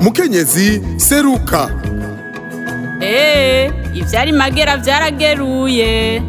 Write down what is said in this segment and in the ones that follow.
mukenyezi seruka Ee, ivyari magera vyarageruye.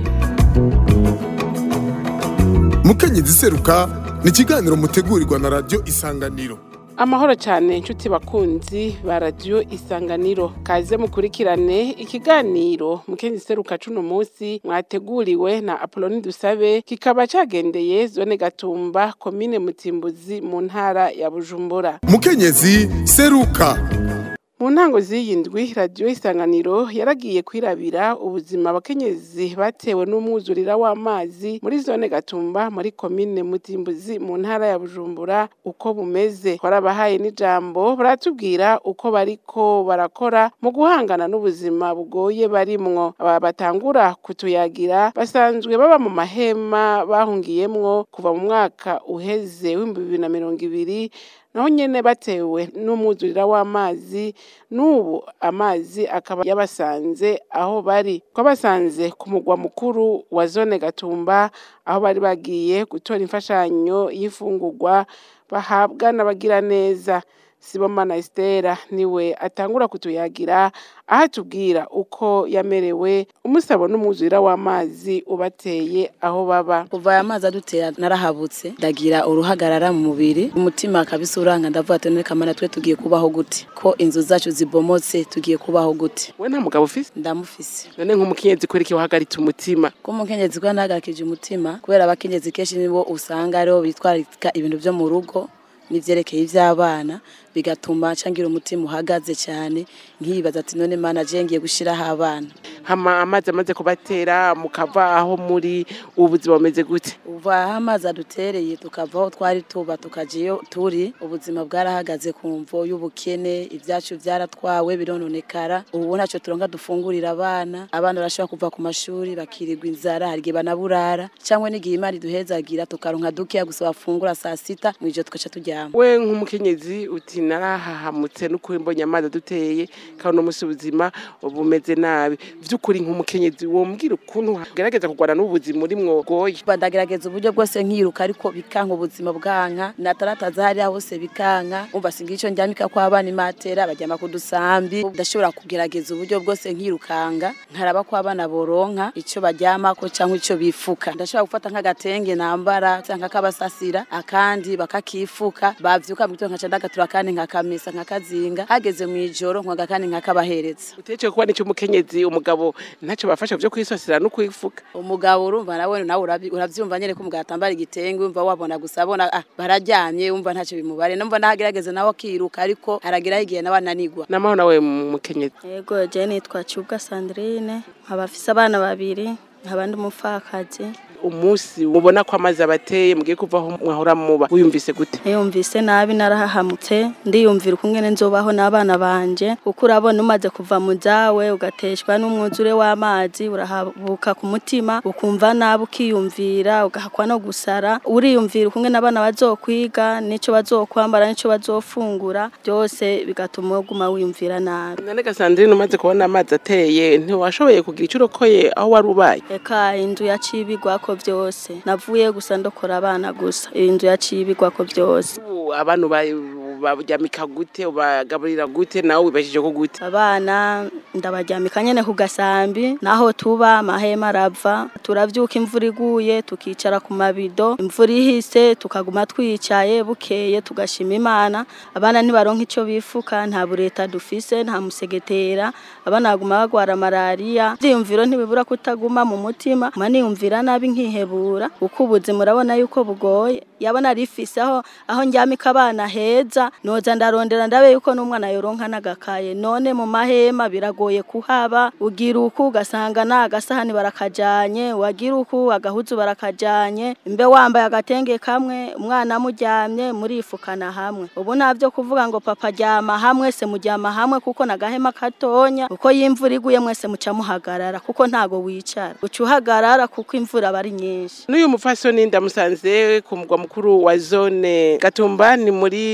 mukenyezi seruka ni ikiganiro mutegurirwa na radiyo isanganiro amahoro cyane inshuti bakunzi ba radiyo isanganiro kaze mukurikirane ikiganiro mukenzi seruka cuno munsi mwateguriwe na apoloni dusabe kikaba cagendeye zone gatumba komine mutimbuzi mu ntara ya bujumbura mukenyezi seruka mu ntango z'iyi ndwi radiyo isanganiro yaragiye kwirabira ubuzima abakenyezi batewe n'umwuzurira w'amazi muri zone gatumba muri komine mutimbuzi mu ntara ya bujumbura uko bumeze twarabahaye n'ijambo baratubwira uko bariko barakora mu guhangana n'ubuzima bugoye barimwo aba batangura kutuyagira basanzwe baba mu mahema bahungiyemwo kuva mu mwaka uheze w'ibihumbi bibiri na mirongo ibiri naho nyene batewe n'umwuzurira w'amazi n'ubu amazi akaba yabasanze aho bari twabasanze ku mugwa mukuru wa zone gatumba aho bari bagiye gutora imfashanyo y'imfungurwa bahabwa n'abagira neza sibomana estera niwe atangura kutuyagira aho atubwira uko yamerewe umusabo n'umwuzurira w'amazi ubateye aho baba kuva aya mazi adutera narahabutse ndagira uruhagarara mu mubiri umutima kabisa uranga ndavuga ati none kamana twe tugiye kubaho gute ko inzu zacu zibomotse tugiye kubaho gute we nta mugabo ufise ndamufise none nk'umukenyezi kwereka wahagaritse umutima ko umukenyezi kuba ndahagarikije umutima kubera abakenyezi kenshi nibo usanga aribo bitwararika ibintu vyo mu rugo n'ivyerekeye ivy'abana bigatuma cangira umutima uhagaze cyane nkibaza ati none mana je ngiye gushiraho abana hama amazi amaze kubatera mukava aho muri ubu buzima bumeze gute uva aho amazi adutereye tukava aho twari tuba tukaja iyo turi ubuzima bwarahagaze ku mvo y'ubukene ibyacu byaratwawe birononekara ubu ntacyo turonka dufungurira abana abana barashobora kuva ku mashuri bakirirwa inzara hari igihe banaburara cyangwa n'igihe imana iduhezagira tukaronka dukeya gusa bafungura saa sita mu ijoro tugaca turyama we nk'umukenyezi uti narahahamutse n'ukuri mbonye amazi aduteye kandi uno munsi ubuzima bumeze nabi vy'ukuri nk'umukenyezi wombwira ukuntu ugerageza kurwana n'ubuzima urimwo goye ndagerageza uburyo bwose nkiruka ariko bikanka ubuzima bwanka natarataza hariya hose bikanka umva singira ico ndyamika ko abana imatera baryama ku dusambi ndashobora kugerageza uburyo bwose nkirukanga nkaraba ko abana boronka ico baryamako canke ico bifuka ndashobora gufata nk'agatenge nambara canke akabasasira akandi bakakifuka bavyuka mu gitondo nkaca ndagatura kandi nkakamesa nkakazinga hageze mu ijoro nkwaga kandi nkakabahereza utece kuba nico umukenyezi umugabo ntaco bafasha vyo kwisasira no kwifuka umugabo urumva nawe nawe urabi- uravyumva nyene ko umugabo atambara igitenge umva wabona gusa abona ah, bararyamye umva ntacyo bimubare numva nahagerageza nawe akiruka ariko harageraho igihe nawe ananigwa namaho nawe mukenyezi Yego je nitwa Cubwa Sandrine nkaba afise abana babiri nkaba ndi umupfakazi umunsi mubona ko amazi abateye mugiye kuva aho mwahora muba wiyumvise gute niyumvise nabi narahahamutse ndiyumvira ukungene nzobaho n'abana banje kuko urabona umaze kuva mu zawe ugateshwa n'umwuzure w'amazi urahabuka ku mutima ukumva nabi ukiyumvira ugahakwa no gusara uriyumvira ukungene abana bazokwiga n'ico bazokwambara n'ico bazofungura byose bigatuma uguma wiyumvira nabi none gasandrine umaze kubona amazi ateye ntiwashoboye kugira ico urokoye aho wari ubaye Eka inzu yacibigwako vyose navuye gusa ndokora abana gusa inzu yacibigwako vyose Ubu abantu ba- baryamika gute ubagaburira gute nawe wibajije ko gute abana ndabaryamika nyene ku gasambi naho tuba amahema arava turavyuka imvura iguye tukicara ku mabido imvura ihise tukaguma twicaye bukeye tugashima imana abana ntibaronka ico bifuka nta bureta dufise nta musegetera abana baguma bagwara malariya ivyiyumviro ntibibura kutaguma mu mutima ma niyumvira nabi nkihebura kuko ubuzima urabona yuko bugoye yabona rifise aho aho njyamika abana heza noza ndarondera ndabe yuko n'umwana yoronka n'agakaye none mu mahema biragoye kuhaba ugira uku ugasanga na agasahani barakajanye wagira uku agahuzu barakajanye mbe wambaye agatenge kamwe umwana muryamye murifukana hamwe ubu navyo kuvuga ngo papa ryama hamwe se muryama hamwe kuko nagahema katonya uko y'imvura iguye mwese muca muhagarara kuko ntago wicara uca uhagarara kuko imvura aba ari nyinshi n'uyu mupfasoni ndamusanze ku mugwa mukuru wa zone gatumba ni muri komine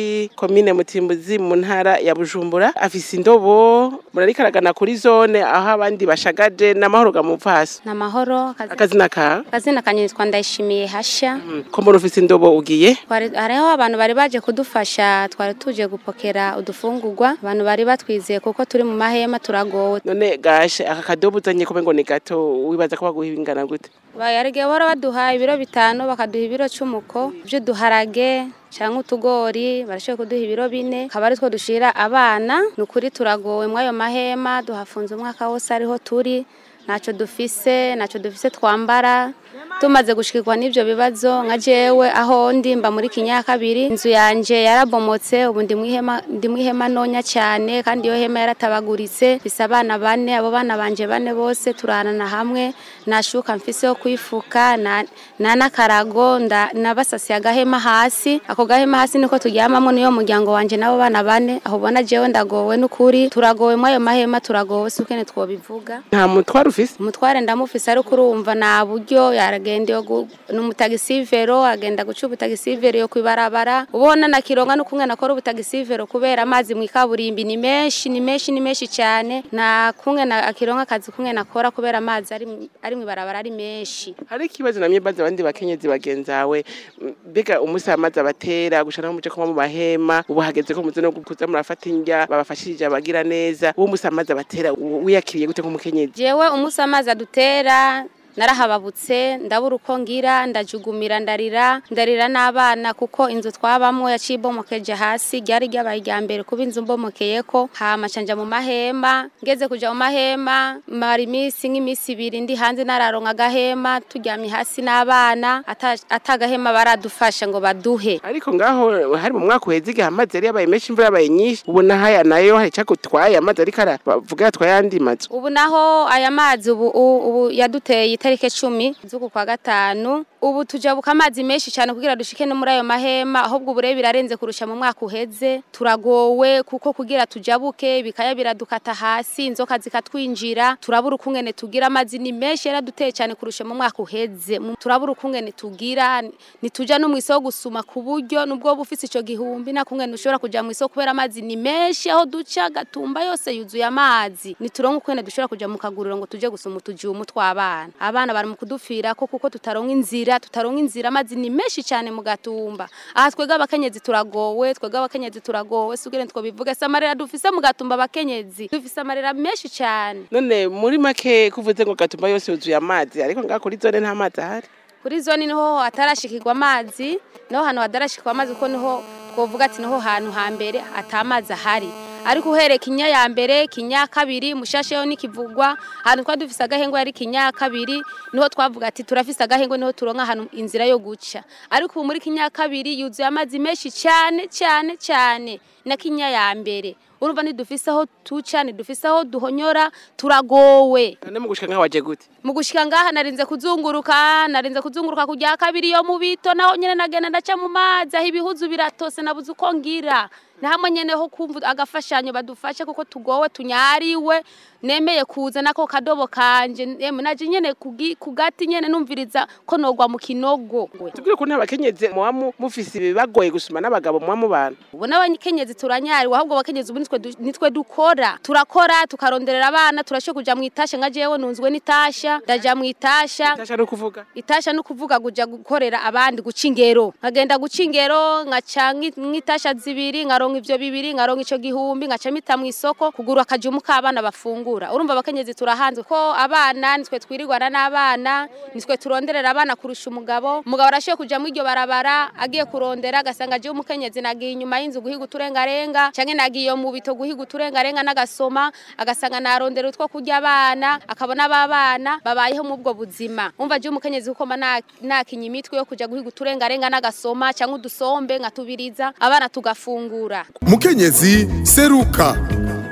komine mutimbuzi mu ntara ya bujumbura afise indobo murarikaragana kuri zone aho abandi bashagaje n'amahoro gamupfasi ni amahoro akazi- akazina ka akazina kanyitwa ndayishimiye hasha ko muri ufise indobo ugiye Twari- hariho abantu bari baje kudufasha twari tuje gupokera udufungurwa abantu bari batwizeye kuko turi mu mahema turagowe none gashe aka kadobo uzanye kube ngo ni gato wibaza ko baguha ibingana gute bayarige bahora baduha ibiro bitanu bakaduha ibiro c'umuko vy'uduharage canke utugori barashoboye kuduha ibiro bine akaba ari two dushira abana ni ukuri turagowe mw'ayo mahema duhafunze umwaka wose ariho turi ntaco dufise ntaco dufise twambara tumaze gushikirwa n'ivyo bibazo nka jewe aho ndi mba muri kinyakabiri inzu yanje yarabomotse ubu ndi mw'ihema ndi mw'ihema nonya cyane kandi iyo hema yaratabaguritse mfise abana bane abo bana banje bane bose turarana hamwe nashuka mfise yo kwifuka na na n'akarago nda- nabasasiye agahema hasi ako gahema hasi niko turyamamo niyo muryango wanje n'abo bana bane aho ubona jewe ndagowe n'ukuri turagowe mw'ayo mahema turagowe si ukene twobivuga nta mutwaro ufise umutware ndamufise ariko urumva nta buryo yaragenda yo gu- ni umutagisivero agenda guca ubutagisivero yo kwibarabara ubona na kironga no kumwe nakora ubutagisivero kubera amazi mu ikaburimbi ni menshi ni menshi ni menshi cyane na kumwe na akironga akazi kumwe nakora kubera amazi ari mu- ari mu ibarabara ari menshi hari ikibazo namye baza abandi bakenyezi bagenzawe m- mbega umusi amazi abatera gushana nko muje kuba mu mahema ubu hageze ko muze no kuza murafata indya babafashije abagira neza uwo musi amazi abatera u- wiyakiriye gute nk'umukenyezi jewe umunsi amazi adutera narahababutse ndabura uko ngira ndajugumira ndarira ndarira n'abana kuko inzu twabamwo yaciye ibomokeje hasi ryari ryabaye irya mbere kuba inzu mbomokeyeko hama canja mu mahema ngeze kuja mu mahema mara iminsi nk'iminsi ibiri ndi hanze nararonka agahema turyamye hasi n'abana ata- atagahema baradufasha ngo baduhe ariko ngaho hari mu mwaka uheze igihe amazi yari yabaye menshi imvura yabaye nyinshi ubona haya nayo hari icagutwaye amazi ariko aravuga yatwaye andi mazu ubu naho aya mazi ubu u- ubu yaduteye itariki cumi z'uku kwa gatanu ubu tujabuka amazi menshi cyane kugira dushike no muri ayo mahema ahubwo ubure birarenze kurusha mu mwaka uheze turagowe kuko kugira tujabuke bikaya biradukata hasi inzoka zikatwinjira turabura ukungene tugira amazi ni menshi yaraduteye cyane kurusha mu mwaka uheze Mu- turabura ukungene tugira nituja no mu isoko gusuma ku buryo nubwo buba ufise ico gihumbi nta kungene ushobora kuja mu isoko kubera amazi ni menshi aho duca gatumba yose yuzuye amazi nituronka ukungene dushobora kuja mu kaguriro ngo tuje gusuma utujumu tw'abana abana bari mu kudupfirako kuko tutaronka inzira tutaronka inzira amazi ni menshi cyane mu gatumba aha twebwe abakenyezi turagowe twebwe abakenyezi turagowe sugire twobivuga se amarira dufise mu gatumba abakenyezi dufise amarira menshi cyane none muri make kuvuze ngo gatumba yose yuzuye amazi ariko ngaho kuri zone nta mazi ahari kuri zone niho hatarashikirwa amazi niho hantu hatarashikirwa amazi kuko niho twovuga ati niho hantu hambere atamazi ahari ariko uhereye kinya ya mbere kinya kabiri mushasheho nikivugwa ahantu twari dufise agahengwe yari kinya kabiri niho twavuga ati turafise agahengwe niho turonka ahantu inzira yo guca ariko ubu muri kinya kabiri yuzuye amazi menshi cyane cyane cyane na kinya ya mbere urumva ntidufise aho tuca ntidufise aho duhonyora turagowe none mu gushika ngaho waje gute mu gushika ngaha narinze kuzunguruka narinze kuzunguruka kujya kabiri yo mu bito naho nyene nagenda ndaca mu mazi aho ibihuzu biratose nabuze uko ngira na hamwe nyene ho kumva agafashanyo badufashe kuko tugowe tunyariwe nemeye kuza nako kadobo kanje emwe naje nyene kugi- kugati nyene numviriza ko nogwa mu kinogo tubwire ko nta bakenyezi muba mu- mufise ibibagoye gusuma n'abagabo muba mubana ubu n'abakenyezi turanyariwe ahubwo abakenyezi ubu nitwe du- nitwe dukora turakora tukaronderera abana turashoboye kuja mu itasha nka jewe nunzwe n'itasha ndaja mu itasha tasha no kuvuga itasha no kuvuga kuja gukorera abandi guca ingero nkagenda guca ingero nkaca nki- nk'itasha zibiri nkaronka ivyo bibiri nkaronka ico gihumbi nkaca mita mu isoko kugura akajumu k'abana bafungura urumva abakenyezi turahanzwe ko abana nitwe twirirwana n'abana nitwe turonderera abana kurusha umugabo umugabo arashoboye kuja muri iryo barabara agiye kurondera agasanga agiye umukenyezi nagiye inyuma y'inzu guhiga uturengarenga canke nagiye mu bito guhiga uturengarenga n'agasoma agasanga narondera utwo kurya abana akabona abana babayeho mu bwo buzima umva je umukenyezi kuko mba nakinya imitwe yo kuja guhiga uturengarenga n'agasoma canke udusombe nkatubiriza abana tugafungura mukenyezi seruka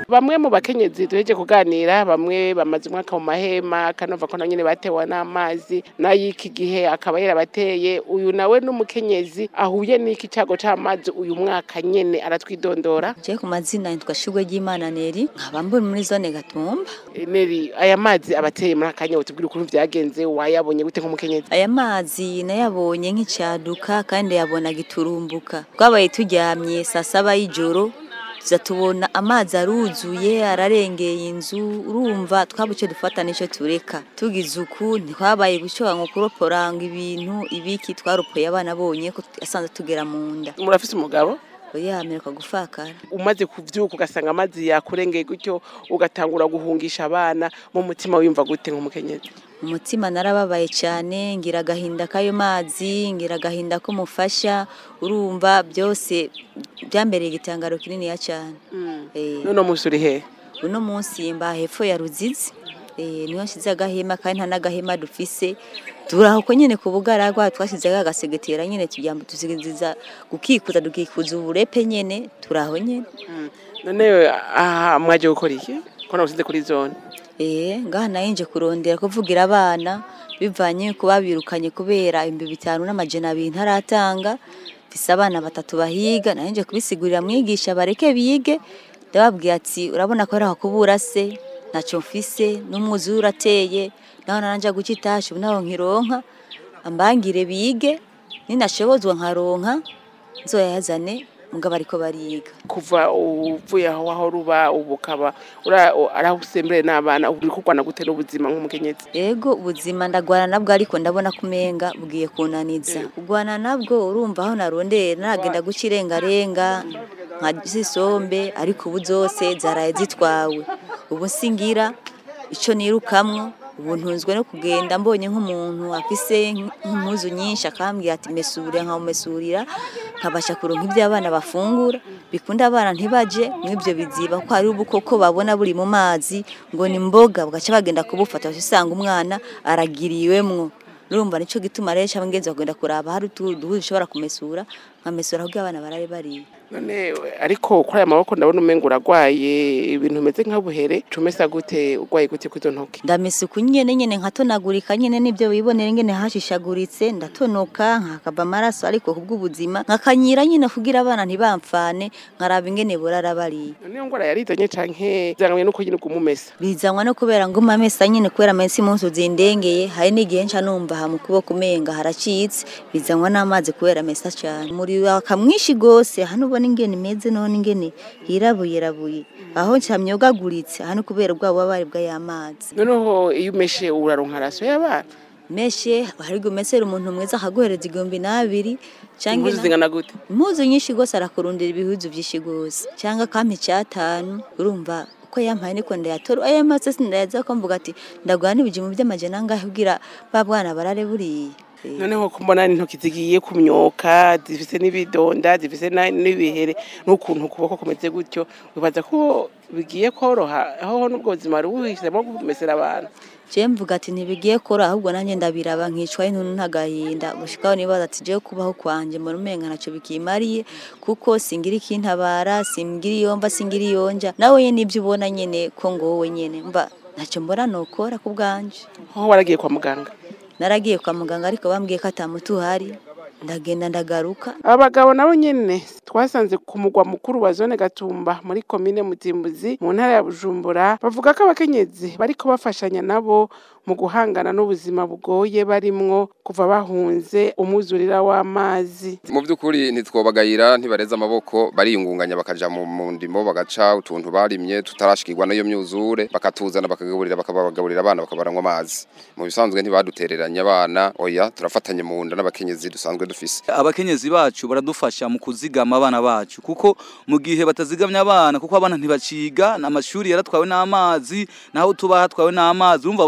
bamwe mu bakenyezi duheje kuganira bamwe bamaze umwaka mu mahema kanova ko nyene batewe n'amazi n'ay'iki gihe akaba yarabateye uyu nawe n'umukenyezi ahuye n'iki cago c'amazi uyu mwaka nyene aratwidondora Je ku mazina yitwa Shugwe ry'Imana Neri nkaba mburi muri zone Gatumba neri aya mazi abateye muri akanya utubwira ukuntu vyagenze wayabonye gute nk'umukenyezi aya mazi nayabonye nk'icaduka kandi yabona giturumbuka twabaye turyamye saa saba y'ijoro tuza tubona amazi aruzuye ararengeye inzu urumva twabuce dufata n'icyo tureka tugize uku ntitwabaye gushoba ngo kuroporanga ibintu ibiki twaropoye abana bonye ko asanze tugera mu nda murafise umugabo yamererwa gufakara umaze kuvyuka ugasanga amazi yakurengeye gutyo ugatangura guhungisha abana mu mutima wiyumva gute nk'umukenyezi umutima narababaye cyane ngira agahinda k'ayo mazi ngira agahinda k'umufasha urumva byose byambereye igitangaro kininiya cyane Eh, none musi uri hehe uno munsi mba hepfo ya ruzizi eh, niho nshyize agahema kandi nta n'agahema dufise turaho ko nyine ku bugaragwa twashyizeho agasegetera nyine tugira ngo tuzigiza gukikuza dukikuza uburepe nyine turaho nyine none aha mwaje gukora iki ko nabusize kuri zone Eh, ngaha nayo nje kurondera kuvugira abana bivanye ku babirukanye kubera ibihumbi bitanu n'amajana abiri ntaratanga mfise abana batatu bahiga nayo nje kubisigurira mwigisha bareke bige ndababwiye ati urabona ko ari aho kubura se ntacyo mfise n'umwuzure urateye naho naranja guca itashi ubu naho nkironka ambangire bige ninashobozwa nkaronka nzoyazane mugabo ariko bariga kuva uvuye aho aho ruba ubu ukaba ura- ari aho usembereye n'abana ubu uri kurwana gute n'ubuzima nk'umukenyezi Ego ubuzima ndagwana nabwo ariko ndabona kumenga bugiye kunaniza kugwana nabwo urumva aho narondeye naragenda guca irengarenga nka zisombe ariko ubu zose zaraye zitwawe ubu singira ico nirukamwo ubu ntunzwe no kugenda mbonye nk'umuntu afise nk'impuzu nyinshi akambwira ati mesura nkamumesurira nkabasha kuronka ibyo abana bafungura bikunda abana ntibaje mw'ibyo biziba ko hari ubukoko babona buri mu mazi ngo ni mboga bagaca bagenda kubufata usanga umwana aragiriwemwo urumva nico gituma rero cyangwa ingenzi bagenda kuraba hari utuduhuzu ushobora kumesura nkamesura ahubwo abana barabe bariye none ariko kuri aya maboko ndabona umenga uragwaye ibintu bimeze nk'abuhere cumesa gute urwaye gute kuri izo ntoki ndamesa uku nyene nyene nkatonagurika nyene nibyo wibonera ingene hashishaguritse ndatonoka nkakava amaraso ariko kubw'ubuzima nkakanyira nyine kugira abana ntibamfane nkaraba ingene burara bariye none iyo ngwara yarizanye canke zanganye nuko nyine kumumesa bizanwa no kubera ngo amesa nyine kubera amesi munsi zindengeye hari n'igihe nca numva aha mu kuboko umenga haracitse bizanwa n'amazi kubera amesa cyane umuriro akamwishi gose hano ubona ingene imeze none ingene hirabuye rabuye aho ncamyogaguritse hano kubera ubwa bubabare bw'ayamazi noneho iyo umeshe uraronka raso y'abana meshe hari gumesera umuntu mwiza akaguhereza igihumbi n'abiri canke impuzu zingana gute impuzu nyinshi gose arakurundira ibihuzu vyinshi gose canke akampa icyatanu urumva uko yampaye niko ndayatora aya maso sindayaza ko mvuga ati ndagwana ibijimu by'amajana angahe ubwira ba bwana barare buriye Eh, noneho ko mbona intoki zigiye kumyoka zifise n'ibidonda zifise na- n'ibihere n'ukuntu ukuboko kumeze gutyo wibaza ko bigiye koroha aho n'ubwo buzima wari buhisemo kumesera abantu je mvuga ati ntibigiye kora ahubwo nanjye ndabiraba nkicwa intuntu ntagahinda gushikaho nibaza ati jewe kubaho kwanje mbona umenga naco bikimariye kuko singira ikintabara singira iyomva singira iyonja nawe nyene ibyo ubona nyene ko ngowe nyene mva naco mbona nokora ku bwanje aho waragiye kwa muganga naragiye kwa muganga ariko bambwiye ko atamuti uhari ndagenda ndagaruka abagabo nabo nyene twasanze ku mugwa mukuru wa zone gatumba muri komine mutimbuzi mu ntara ya bujumbura bavuga ko abakenyezi bariko bafashanya nabo mu guhangana n'ubuzima bugoye barimwo kuva bahunze umwuzurira w'amazi mu by'ukuri ntitwobagayira ntibareze amaboko bariyungunganya bakaja mu mu ndimo bagaca utuntu barimye tutarashikirwa n'iyo myuzure bakatuzana bakagaburira bakabagaburira abana bakabaranywa amazi mu bisanzwe ntibadutereranye abana oya turafatanye mu nda n'abakenyezi dusanzwe dufise abakenyezi bacu baradufasha mu kuzigama abana bacu kuko mu gihe batazigamye abana kuko abana ntibaciga amashuri yaratwawe n'amazi naho tuba hatwawe n'amazi urumva abakenyezi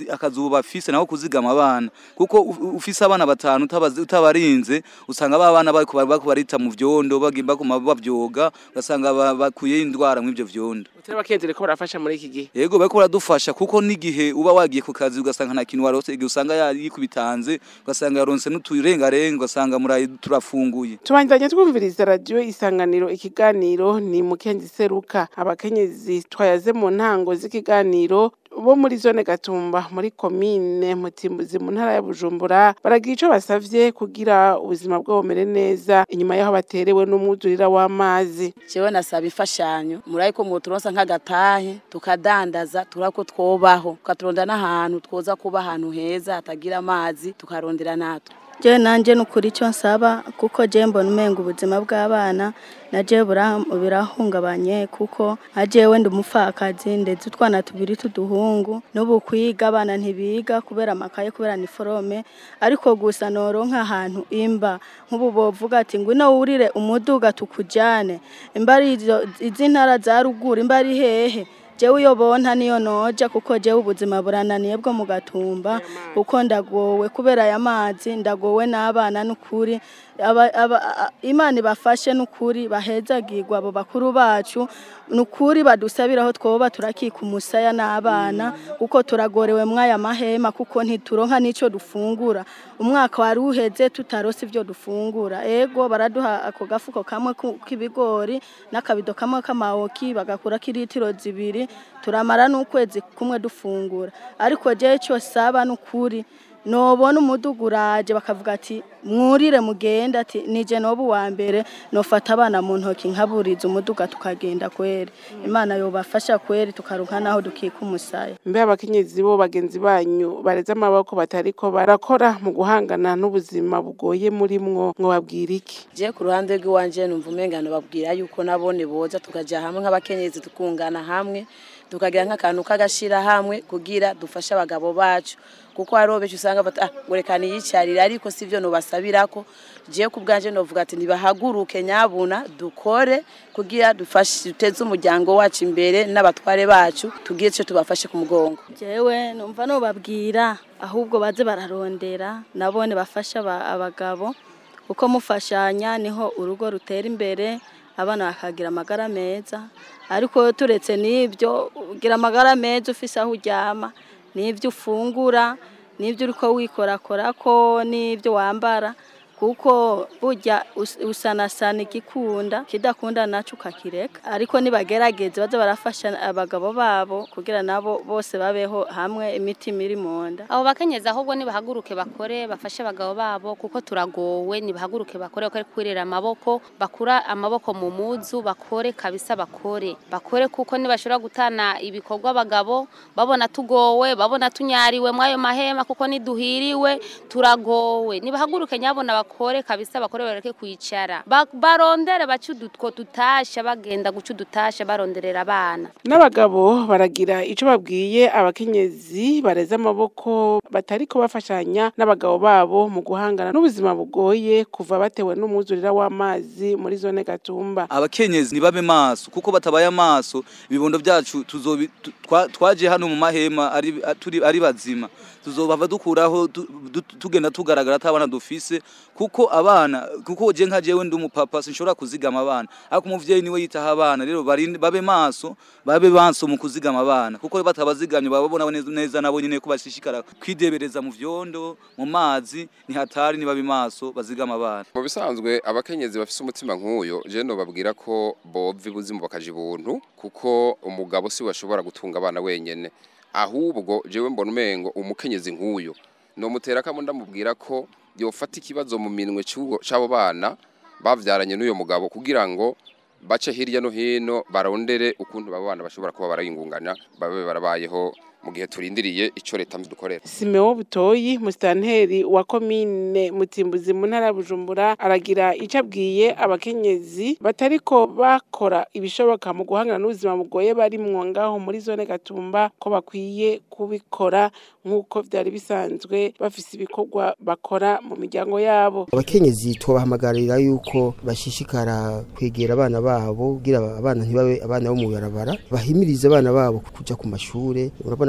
akazi ubu bafise naho kuzigama abana kuko u- ufise abana batanu utabazi- utabarinze usanga ba bana bariko bar- bariko barita mu vyondo bagi- baguma bavyoga ugasanga ba- bakuye indwara mw'ivyo vyondo utari abakenyezi reko barafasha muri iki gihe yego bariko baradufasha kuko n'igihe uba wagiye ku kazi ugasanga nta kintu warose igihe usanga yikubitanze ugasanga yaronse n'uturengarenga ugasanga murayi turafunguye tubandanye twumviriza radiyo isanganiro ikiganiro ni mukenzi seruka abakenyezi twayaze mu ntango z'ikiganiro bo muri zone gatumba muri komine mutimbuzi mu ntara ya bujumbura baragira ico basavye kugira ubuzima bwabo bumere neza inyuma y'aho baterewe n'umwuzurira w'amazi jewe nasaba imfashanyo murayi ko mwoturonsa nk'agatahe tukadandaza turako twobaho tukaturondera n'ahantu twoza kuba ahantu heza hatagira amazi tukarondera natwe je nanje nukuri icyo nsaba kuko je mbona umenga ubuzima bw'abana na je bura- birahungabanye kuko nka jewe ndi umupfakazi ndetse utwana tubiri tuduhungu n'ubu kwiga abana ntibiga kubera amakaye kubera niforome ariko gusa noronka ahantu imba nk'ubu bovuga ati ngwino wurire umuduga tukujane imba ari izo- izi ntara za ruguru imba ari hehe jewe iyo bonta niyo noja kuko jewe ubuzima burananiye bwo mu gatumba kuko ndagowe kubera aya mazi ndagowe n'abana n'ukuri aba- aba- a- imana ibafashe n'ukuri bahezagirwa abo bakuru bacu n'ukuri badusabira aho twoba turakika umusaya n'abana kuko turagorewe mw'aya mahema kuko ntituronka n'ico dufungura umwaka wari uheze tutarose ivyo dufungura ego baraduha ako gafuko kamwe ku- k'ibigori n'akabido kamwe k'amawoki bagakurako iritiro zibiri turamara n'ukwezi kumwe dufungura ariko jewe ico saba n'ukuri nobona umuduga uraje bakavuga ati mwurire mugende ati nije noba uwa mbere nofata abana mu ntoki nkaburiza umuduga tukagenda kweri imana yobafasha kweri tukaronka naho dukika umusaya mbe abakenyezi bo bagenzi banyu bareze amaboko batariko barakora mu guhangana n'ubuzima bugoye muri mwo mwobabwira iki je ku ruhande rw'iwanje numva umengano babwira yuko nabone boza tukaja hamwe nk'abakenyezi tukungana hamwe tukagira nk'akantu k'agashira hamwe kugira dufashe abagabo bacu kuko hariho benshi usanga bata ah ngo reka niyicarire ariko sivyo nobasabirako je ku bwanje novuga ati nibahaguruke nyabuna dukore kugira dufashe duteze umuryango wacu imbere n'abatware bacu tugire ico tubafashe ku mugongo jewe numva nobabwira ahubwo baze bararondera nabone bafasha aba- abagabo kuko mufashanya niho urugo rutera imbere abana bakagira amagara meza ariko turetse n'ibyo ugira amagara meza ufise aho uryama n'ibyo ufungura n'ibyo uriko wikorakorako n'ibyo wambara kuko burya us- usanasana igikunda kidakunda naco ukakireka ariko nibagerageze baze barafasha abagabo babo kugira nabo bose babeho hamwe imitima iri mu nda abo bakenyezi ahubwo nibahaguruke bakore bafashe abagabo babo kuko turagowe nibahaguruke bakore bakore kwirira amaboko bakura amaboko mu muzu bakore kabisa bakore bakore kuko nibashobora gutana ibikorwa abagabo babona tugowe babona tunyariwe mwayo mahema kuko niduhiriwe turagowe nibahaguruke nyabona bakore kabisa bakore bareke kwicara Ba- barondere bace udutwo tutasha bagenda guca udutasha baronderera abana n'abagabo baragira ico babwiye abakenyezi bareze amaboko batariko bafashanya n'abagabo babo mu guhangana n'ubuzima bugoye kuva batewe n'umwuzurira w'amazi muri zone gatumba abakenyezi ntibabe maso kuko batabaye amaso ibibondo byacu tuzobi tu- twa- twaje hano mu mahema ari turi ari bazima tuzobava dukuraho tu- du- tugenda tugaragara atabana dufise kuko abana kuko je nka jewe ndi umupapa sinshobora kuzigama abana ariko umuvyeyi niwe yitaho abana rero barinde- babe maso babe maso mu kuzigama abana kuko batabazigamye baba babona neza- neza nabo nyene ko bashishikara kwidebereza mu vyondo mu mazi ni hatari nibabe maso bazigama abana mu bisanzwe abakenyezi bafise umutima nk'uyo je nobabwira ko bova ibuzimu bakaja ibuntu kuko umugabo si we ashobora gutunga abana wenyene ahubwo jewe mbona umengo umukenyezi nk'uyo nomutera kamo ndamubwira ko yofata ikibazo mu minwe c'uwo- c'abo bana bavyaranye n'uyo mugabo kugira ngo bace hirya no hino barondere ukuntu babo bana bashobora kuba barayingungana babe barabayeho mu gihe turindiriye ico leta dukorera Simeo Butoyi musitanteri wa komine Mutimbuzi mu ntara ya Bujumbura aragira ico abwiye abakenyezi batariko bakora ibishoboka mu guhangana n'ubuzima bugoye barimwo ngaho muri zone Gatumba ko bakwiye kubikora nk'uko vyari bisanzwe bafise ibikorwa bakora mu miryango yabo abakenyezi tubahamagarira yuko bashishikara kwegera abana babo kugira abana ntibabe abana bo mu barabara bahimirize abana babo kuja ku mashure urabona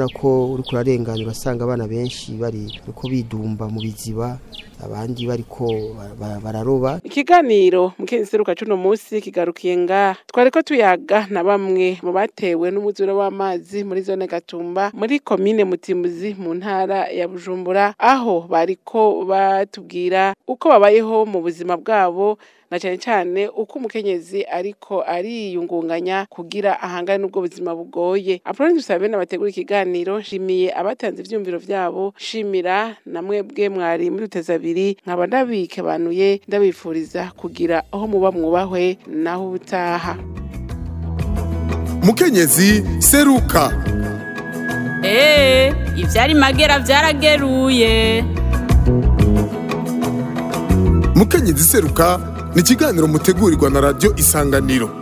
urabona ko uri kurarengana ugasanga abana benshi bari uko bidumba mu biziba abandi bariko ba- ba- bararoba ikiganiro mukenzi seruka cuno musi kigarukiye nga twariko tuyaga na bamwe mu batewe n'umuzuro w'amazi muri zone gatumba muri komine mutimbuzi mu ntara ya bujumbura aho bariko batubwira uko babayeho mu buzima bwabo na cyane cyane uko umukenyezi ariko ariyungunganya kugira ahangane n'ubwo buzima bugoye apoloni dusabe n'abategura ikiganiro nshimiye abatanze ivyumviro vyabo shimira na mwebwe mwari muri duteza abiri nkaba ndabikebanuye ndabifuriza kugira aho muba mwubahwe naho ubutaha mukenyezi seruka Ee, ivyari magera vyarageruye. mukenyezi seruka ni ikiganiro mutegurirwa na radiyo isanganiro